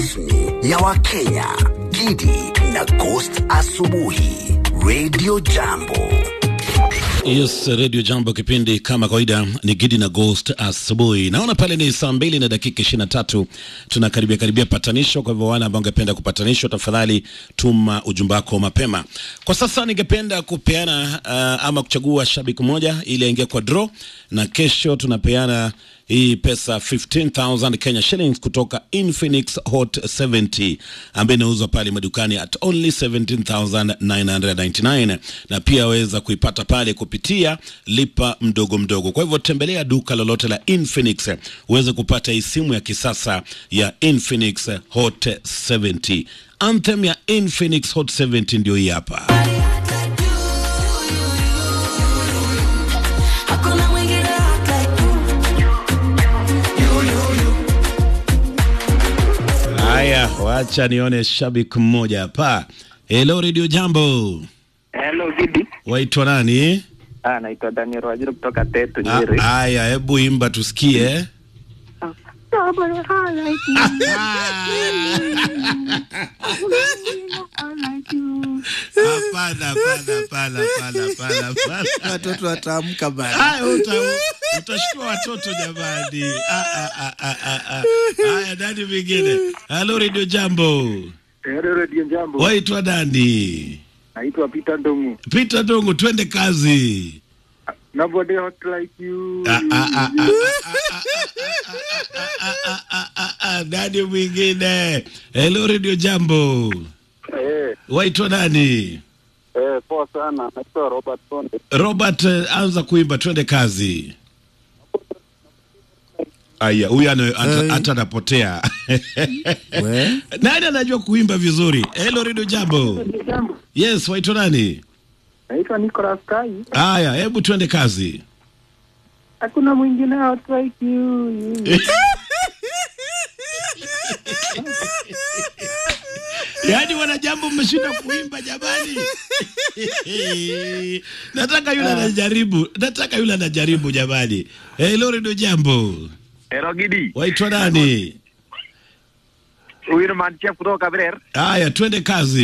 rasmi ya Wakenya, Gidi na Ghost Asubuhi, Radio Jambo. Yes, Radio Jambo, kipindi kama kawaida ni Gidi na Ghost asubuhi. Naona pale ni saa mbili na dakika ishirini na tatu tunakaribia karibia patanisho. Kwa hivyo wale ambao ungependa kupatanishwa, tafadhali tuma ujumbe wako mapema. Kwa sasa ningependa kupeana uh, ama kuchagua shabiki mmoja ili aingie kwa draw, na kesho tunapeana hii pesa 15000 Kenya shillings kutoka Infinix Hot 70 ambayo inauzwa pale madukani at only 17999 na pia waweza kuipata pale kupitia lipa mdogo mdogo. Kwa hivyo tembelea duka lolote la Infinix uweze kupata hii simu ya kisasa ya Infinix Hot 70. Anthem ya Infinix Hot 70 ndio hii hapa. Hakuna mwingine like Haya, wacha nione shabiki mmoja hapa. Hello Radio Jambo, Hello Gidi. waitwa nani? Ah, naitwa Daniel Wajiro kutoka Tetu Ah, Nyeri. Haya, hebu imba tusikie. Hapana, hapana, hapana, hapana, hapana, hapana. watoto wataamka bana. Haya, uta- utashtua watoto jamani. Ah, ah, ah, ah, ah, ah. Haya, nani mwingine? Hello Radio Jambo, Hello Radio Jambo. waitwa nani? Naitwa Peter Ndongu. Peter Dongo, twende kazi. Nobody hot like you. Ah, ah, ah, ah, ah, ah, ah, ah, ah, nani mwingine? Hello Radio Jambo, Eh, waitwa nani? eh, poa sana. Naitwa Robert Sonde. Robert, eh, anza kuimba, twende kazi. Aya, huyu ana- ata- Hey. hata anapotea. We? Nani anajua kuimba vizuri? Hello Radio Jambo. Jambo. Yes, waitwa nani? Naitwa Nicholas Kai. Aya, hebu twende kazi. Hakuna mwingine hot like you. Yaani wanajambo mmeshinda kuimba jamani. Nataka yule anajaribu, nataka yule anajaribu jamani. Hello Radio Jambo. Hello Gidi. Waitwa nani? Huyu ni Manchef kutoka Kabrer. Haya, twende kazi.